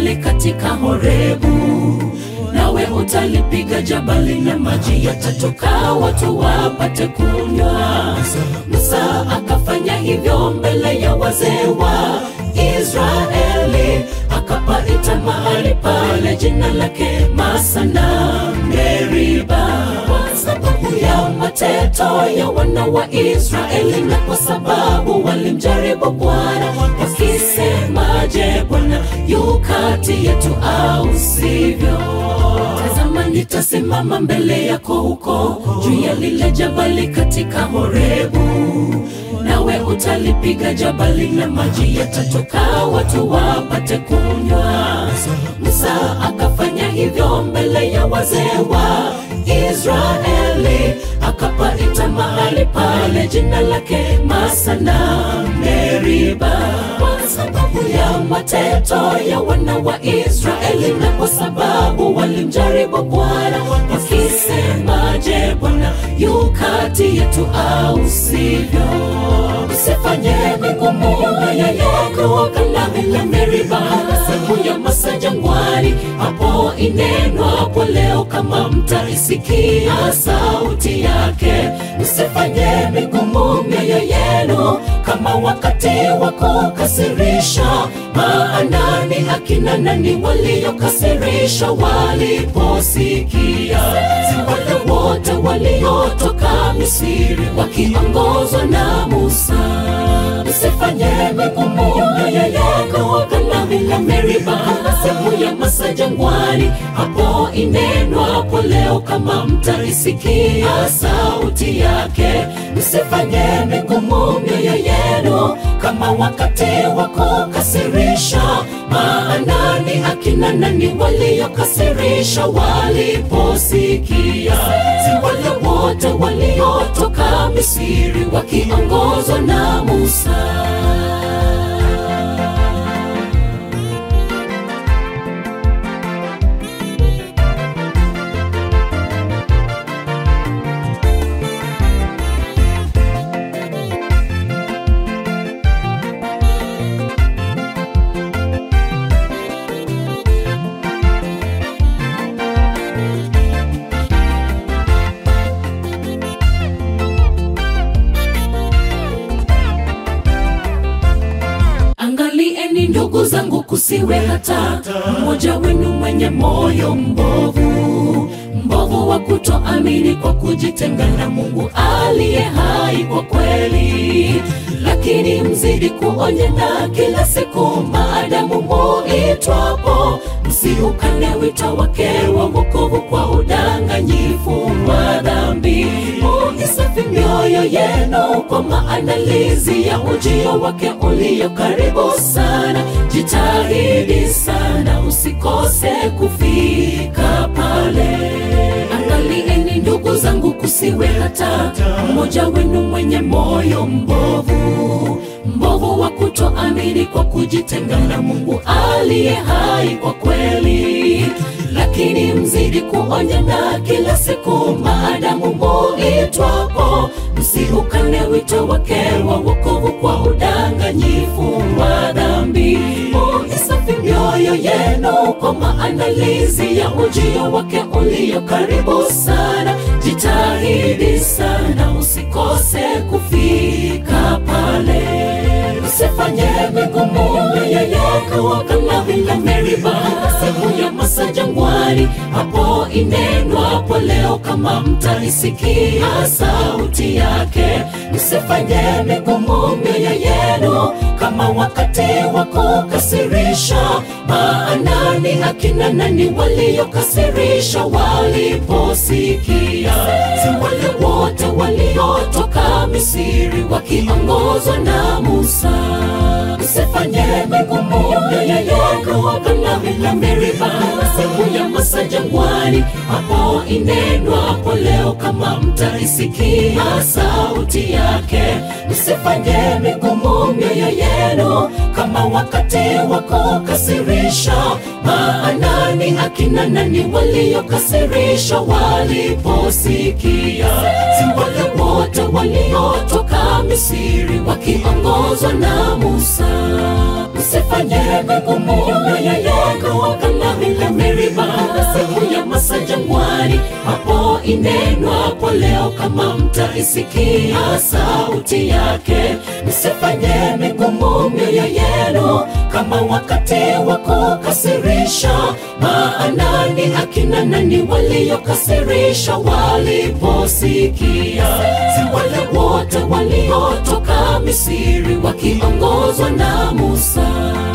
jabali katika Horebu, nawe utalipiga jabali na maji yatatoka, watu wapate kunywa. Musa akafanya hivyo mbele ya wazee wa Israeli, akapaita mahali pale jina lake Masana Meriba, kwa sababu ya mateto ya wana wa Israeli na kwa sababu walimjaribu Bwana wakisema, je, Bwana yu kati yetu au sivyo? Tazama, nitasimama mbele yako huko juu ya lile jabali katika Horebu, nawe utalipiga jabali na maji yatatoka, watu wapate kunywa. Musa akafanya hivyo mbele ya wazee wa Israeli, akapaita mahali pale jina lake Masana Meriba, kwa sababu ya mateto ya wana wa Israeli na kwa sababu walimjaribu Bwana wakisema, je, Bwana yu kati yetu au sivyo? Usifanye migumu mioyo yako kama vile Meriba siku ya Masa jangwani, hapo inenwapo leo, kama mtaisikia sauti yake. Usifanye migumu mioyo yenu kama wakati wa kukasirisha, maana ni akina nani waliokasirisha waliposikia? Si wale wote waliotoka Misri wakiongozwa na Musa. Usifanye migumu mioyo yako kama vile Meriba siku ya Masa jangwani, hapo inenwapo leo, kama mtaisikia sauti yake. Msifanye migumu mioyo yenu kama wakati wa kukasirisha, maana ni akina nani waliokasirisha waliposikia? Si wale wote waliotoka Misri wakiongozwa na Musa. Angalieni ndugu zangu, kusiwe hata mmoja wenu mwenye moyo mbovu, mbovu wa kutoamini kwa kujitenga na Mungu aliye hai kwa kweli. Lakini mzidi kuonyana kila siku, maadamu muitwapo, msiukane wito wake wa wokovu kwa udanganyifu wa dhambi. Muisafi mioyo yenu kwa maandalizi ya ujio wake ulio karibu sana. Jitahidi sana usikose kufika pale. Angalieni ndugu zangu, kusiwe hata mmoja wenu mwenye moyo mbovu, mbovu wa kutoamini kwa kujitenga na Mungu aliye hai kwa kweli. Lakini mzidi kuonyana kila siku, maadamu muitwapo, msiukane wito wake wa wokovu kwa udanganyifu wa dhambi. Muisafi mioyo yenu kwa maandalizi ya ujio wake ulio karibu sana. Jitahidi sana usikose kufika pale. Usifanye migumu mioyo yako kama vile Meriba siku ya Masa jangwani, hapo inenwapo leo, kama mtaisikia sauti yake. Msifanye migumu mioyo yenu kama wakati wa kukasirisha, maana ni akina nani waliokasirisha waliposikia? Si wale wote waliotoka Misri wakiongozwa na Musa. Usifanye migumu mioyo yako kama vile Meriba siku ya Masa jangwani, hapo inenwapo leo, kama mtaisikia sauti yake. Usifanye migumu mioyo yenu kama wakati wa kukasirisha, maana ni akina nani waliokasirisha waliposikia? Si wale wote waliotoka Misri wakiongozwa na Musa. Usifanye migumu mioyo yako siku ya masa jangwani, hapo inenwapo leo, kama mtaisikia sauti yake, msifanye migumu mioyo yenu kama wakati wa kukasirisha. Maana ni akina nani waliokasirisha waliposikia? Si wale wote waliotoka Misri wakiongozwa na Musa.